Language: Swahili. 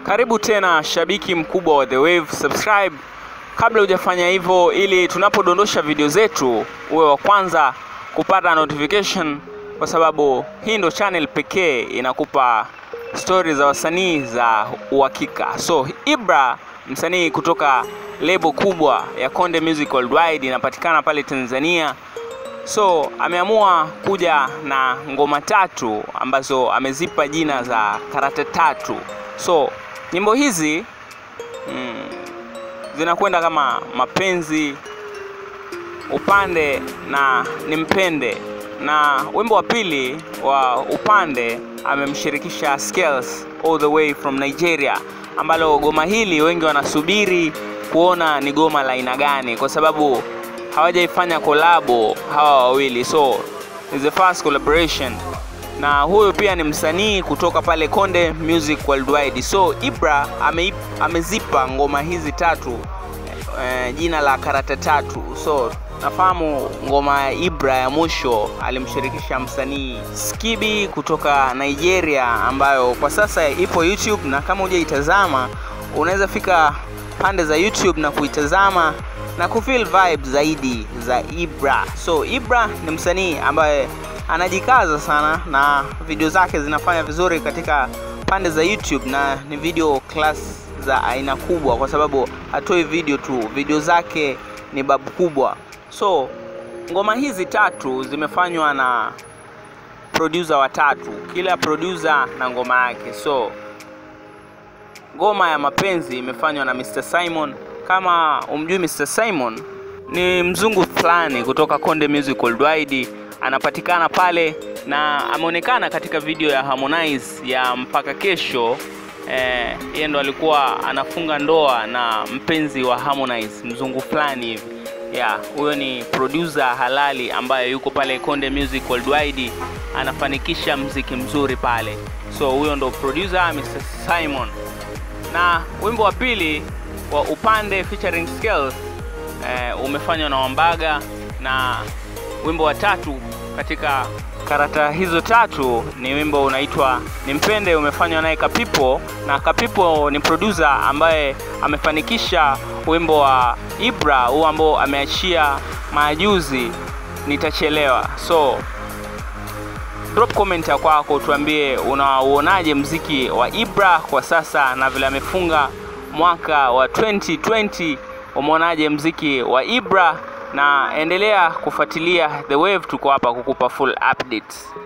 Karibu tena shabiki mkubwa wa The Wave, subscribe kabla hujafanya hivyo, ili tunapodondosha video zetu uwe wa kwanza kupata notification, kwa sababu hii ndo channel pekee inakupa stori za wasanii za uhakika. So Ibra, msanii kutoka lebo kubwa ya Konde Music Worldwide, inapatikana pale Tanzania. So ameamua kuja na ngoma tatu ambazo amezipa jina za karata tatu. So nyimbo hizi mm, zinakwenda kama mapenzi, upande na nimpende, na wimbo wa pili wa upande amemshirikisha Skels all the way from Nigeria, ambalo goma hili wengi wanasubiri kuona ni goma la aina gani, kwa sababu hawajaifanya kolabo hawa wawili, so is the first collaboration na huyu pia ni msanii kutoka pale Konde Music Worldwide. So Ibra ame, amezipa ngoma hizi tatu eh, jina la karata tatu. So nafahamu ngoma ya Ibra ya mwisho alimshirikisha msanii Skibi kutoka Nigeria, ambayo kwa sasa ipo YouTube, na kama hujaitazama unaweza fika pande za YouTube na kuitazama na kufeel vibe zaidi za Ibra. So Ibra ni msanii ambaye anajikaza sana na video zake zinafanya vizuri katika pande za YouTube na ni video class za aina kubwa, kwa sababu hatoi video tu, video zake ni babu kubwa. So ngoma hizi tatu zimefanywa na producer watatu, kila producer na ngoma yake. So ngoma ya mapenzi imefanywa na Mr Simon. Kama umjui Mr Simon, ni mzungu fulani kutoka Konde Music Worldwide anapatikana pale na ameonekana katika video ya Harmonize ya mpaka kesho. Eh, yeye ndo alikuwa anafunga ndoa na mpenzi wa Harmonize, mzungu fulani hivi. Yeah, huyo ni producer halali ambaye yuko pale Konde Music Worldwide, anafanikisha mziki mzuri pale. So huyo ndo producer Mr Simon, na wimbo wa pili wa upande featuring Skels eh, umefanywa na Wambaga na wimbo wa tatu katika karata hizo tatu ni wimbo unaitwa Nimpende, umefanywa naye Kapipo, na Kapipo ni producer ambaye amefanikisha wimbo wa Ibra huu ambao ameachia majuzi, Nitachelewa. So drop comment ya kwako, tuambie unauonaje mziki wa Ibra kwa sasa na vile amefunga mwaka wa 2020 umeonaje mziki wa Ibra na endelea kufuatilia The Wave, tuko hapa kukupa full updates.